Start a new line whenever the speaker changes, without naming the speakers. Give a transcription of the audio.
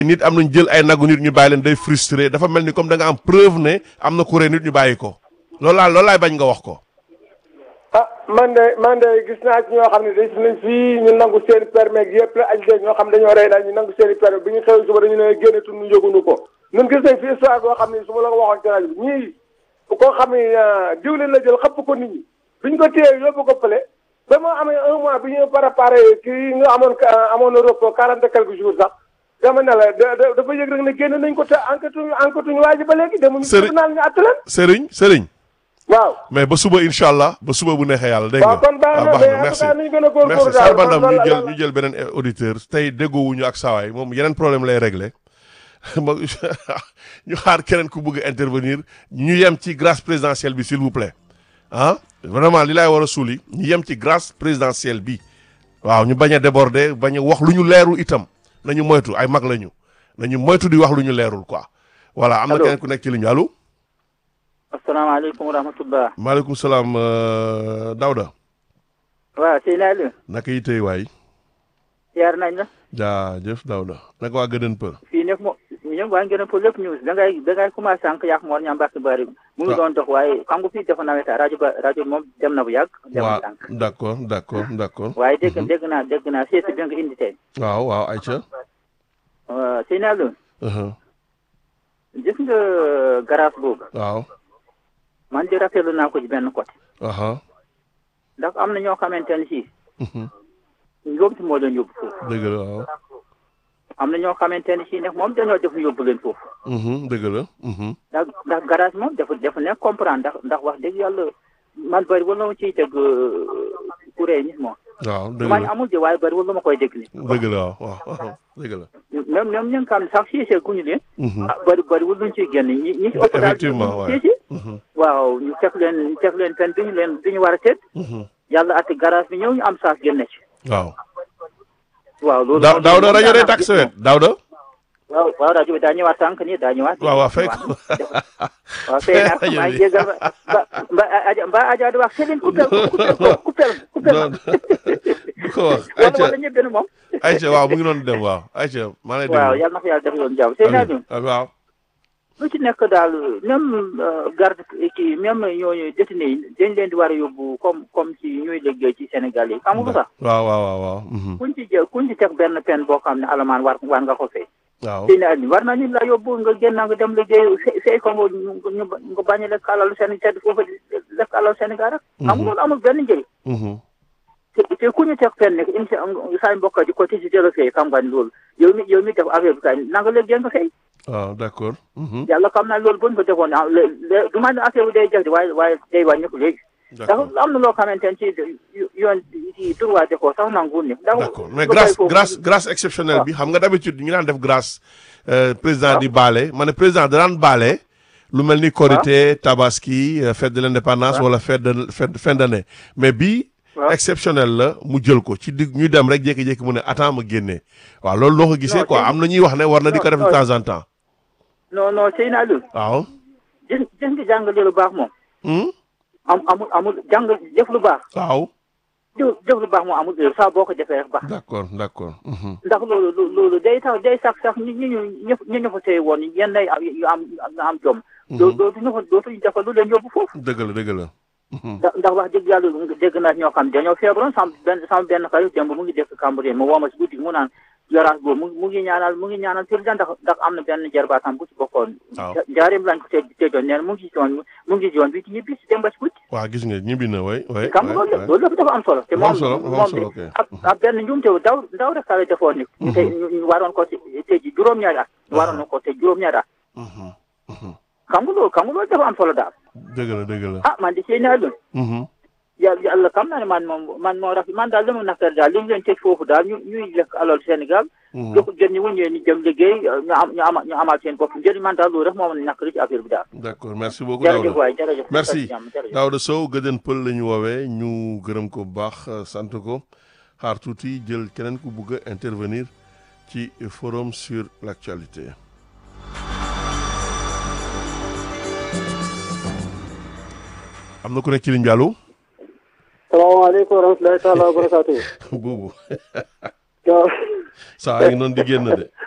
nit am nañ jël ay nagu nit ñu bàyyi leen day frustré dafa mel ni comme da nga am preuve ne am na ku rey nit ñu bàyyi ko loolu laa loolu laay bañ nga wax ko.
ah man de man de gis naa ci ñoo xam ne dañ nañ fii ñu nangu seen permis yëpp la aj ñoo xam dañoo rey daal ñu nangu seen permis bi ñu xëy suba dañu ne génne tu ñu yëgunu ko ñun gis nañ fi histoire boo xam ne su ma la ko waxoon ci rajo bi ñii koo xam ne diwlin la jël xëpp ko nit ñi biñ ko téye yóbbu ko fële ba mu amee un mois bi ñu préparé kii nga amoon amoon na repos quarante et quelques jours sax dama ne la dafa yëg rek ne génn nañ ko te enquête enquête ñu waa ji ba léegi demuñu tribunal ñu àtte leen
Serigne Serigne
waaw
mais ba suba incha allah ba suba bu neexee yàlla dégg nga
waaw kon baax na mais
merci
nañu gën a góorgóorlu
merci
daal
Sarbandam
kon
ñu
loolu
jël
la-
ñu jël beneen auditeur tey déggoowuñu ak saawaay moom yeneen problème lay réglé ma ñu xaar keneen ku bëgg a intervenir ñu yem ci grâce présidentielle bi s'il vous plaît ah vraiment li laay war a suuli ñu yem ci grâce présidentielle bi waaw ñu bañ a déborder bañ a wax lu ñu leerul itam nañu moytu ay mag lañu nañu moytu di wax lu ñu leerul quoi voilà am na
Allô.
keneen ku nekk ci ligne bi allo
asalaamaaleykum wa rahmatullah
maaleykum salaam euh, Daouda
waaw sëñ Aliou
naka yi tey waay
yaar nañ la
jaajëf Daouda naka waa gëdën për
fii nag mo ñoom waa ngeen pour lépp news da ngay da ngay commencé sànq yàq moor ñaam mbàkk bari mu ngi
Ah.
doon dox waaye xam nga fii dafa naweta rajo ba rajo moom dem na bu yàgg dem na
waaw
sànq
d'accord d'accord d'accord
waaye dégg dégg naa dégg naa seesi bi nga indi tey
waaw waaw Aïcha
waaw sëñ Aliou
uh-huh,
gis nga garage boobu
waaw
man di rafetlu naa ko ci benn côté
aha
ndax am na ñoo xamante ne si
mhm,
yóbbu moo leen yóbbu foofu
dëgg la waaw
am na ñoo xamante ne si nag moom dañoo def ñu yóbbu leen foofu
mhm, dëgg la mhm,
ndax ndax garage moom dafa dafa nekk comprendre ndax ndax wax dëgg yàlla man bëri wala ma ciy teg kuréel ñi moom.
waaw dëgg
man
la
amul de waaye bëri wala ma koy dégg ni
dëgg la waaw waaw waaw dëgg la
même même ñi nga xam ne sax siisee guñu leen.
mhm,
ah bëri bëri wala luñ ciy génn ñi ñi ci ëpp daal
Effectivement, ouais.
siisi
mhm,
waaw ñu teg leen ñu teg leen fen bi ñu leen bi ñu war a teg
mhm,
yàlla ati garage bi ñëw ñu am saas génne ci.
waaw
waaw loolu.
Daaw
moom
Daouda
moom
rajo
daanaka
day tàkk sa wet Daouda
waaw waaw rajo bi daa ñëwaat sànq nii daa ñëwaat.
waaw waaw fekk
waaw fay naa ko maa ngi jégal ba ba Adja ba Adja di wax Céline coupé coupé coupé coupé
non bu ko wax
wala
Aïcha
wala ñëpp benn moom.
Aïcha waaw mu ngi doon dem waaw Aïcha maa lay
waaw
déglu
yàlla na ko yàlla def yoon jàmm sëy naa ñu
Ah, waaw
lu ci nekk daal même garde kii même ñooñu détenu yi dañ leen di war a yóbbu comme comme ci ñuy liggéey ci Sénégal yi xam nga ko sax
waaw waaw waaw waaw mhm,
kuñ ci jël kuñ ci teg benn peine boo xam ne alamaan war war nga ko fay
waaw
sëy naa ñu war nañu la yóbbu nga génn nga dem liggéey fay ko nga ñu nga bañ a lekk alalu Sénégal foofu lekk alalu Sénégal rek xam nga loolu amul benn njëriñ
mhm,
te te ku ñu teg fenn nekk im saa mbokk di ko ci si jëla fay xam nga ni loolu yow mi yow mi def affaire bi kay na nga liggéey nga fay
waaw d'accord mhm,
yàlla xam naa loolu buñ ko defoon ah lé lé du ma ne affaire bi day jag di waaye waaye day wàññeeku léegi. ndax
d'accord
am na loo xamante ne ci yoon ci droit de ko sax nanguwul ni. ndax
d'accord mais
lu
grâce
koy foofu-
grâce grâce exceptionnelle bi xam nga d'habitude ñu daan def grâce euh, président di baale ma ne président da daan baale lu mel ni Korité Tabaski euh, fête de l'indépendance wala fête de fête fin d'année mais bii
waaw.
exceptionnel la mu jël ko ci digg ñu dem rek jékki-jékki mu ne attends ma génnee waaw loolu noo ko gisee
Non,
quoi
c'est-
am na ñuy wax ne war na di ko
non,
def de
non.
temps en temps
non non sëy naa lu
waaw
gis gis nga jàngale lu baax moom
hmm?
am amul amul jàng def lu baax
waaw
jëf def lu baax moom amul heure saa boo ko defee rek baax
d'accord d'accord mhm.
ndax loolu lo- loolu day tax day sax sax ñi ñu ñu ñëpp ñu ñu fa tey woon yenn ay am yu am yu am jom. doo dootuñu fa dootuñu defal lu leen yóbbu foofu.
dëgg la dëgg la mhm.
ndax ndax wax dëgg yàlla dégg naa ñoo xam dañoo feebaroon sam benn sam benn xarit démb mu ngi dëkk Cambérène mu woo ma si guddi mu naan yoraas boobu mu mu ngi ñaanal mu ngi ñaanal président ndax ndax am na benn jarbaatam bu ci bokkoon.
waaw
njaareem lañ ko tee teejoon nee na mu ngi ci yoon mu ngi ci yoon bi ci ñibbi si démb si guddi.
waaw gis nga ñibbi na way way
xam nga loolu
way.
loolu lépp dafa am solo. te
Dafa am
moom
solo, dafa am
moom
solo,
de
ok.
ab ab benn njuumte daw daw rek la defoon ni. ñu tey ñu ñu waroon ko tey ji juróom-ñaari at. ñu waroon na ko tey juróom-ñaari at.
Mhm, mhm.
xam nga loolu xam nga loolu dafa am solo daal.
dëgg la dëgg la
ah man di seen naa loolu.
mhm.
yàlla yàlla xam naa ne man moom man moo rafet man daal li ma nakar daal li ñu leen tëj foofu daal ñu ñuy lekk alal Sénégal.
Mhm.
jox jën ñi wuñ ñëwee ñu dem liggéey ñu am ñu ama ñu amal seen bopp njëriñ man daal loolu rek moo mën a nakari ci affaire bi daal.
d'accord merci beaucoup
jërëjëf
Daouda
waay jërëjëf.
merci
jàmm jërëjëf.
Daouda Sow gëdën pël la ñu woowee ñu gërëm ko bu baax euh, sant ko xaar tuuti jël keneen ku bugg a intervenir ci forum sur l'actualité am na ku nekk ci ligne bi allo
salaamaaleykum wa rahmatulahi taala wa barakaatu.
buubu
waaw
saa yi ngi noonu di génn de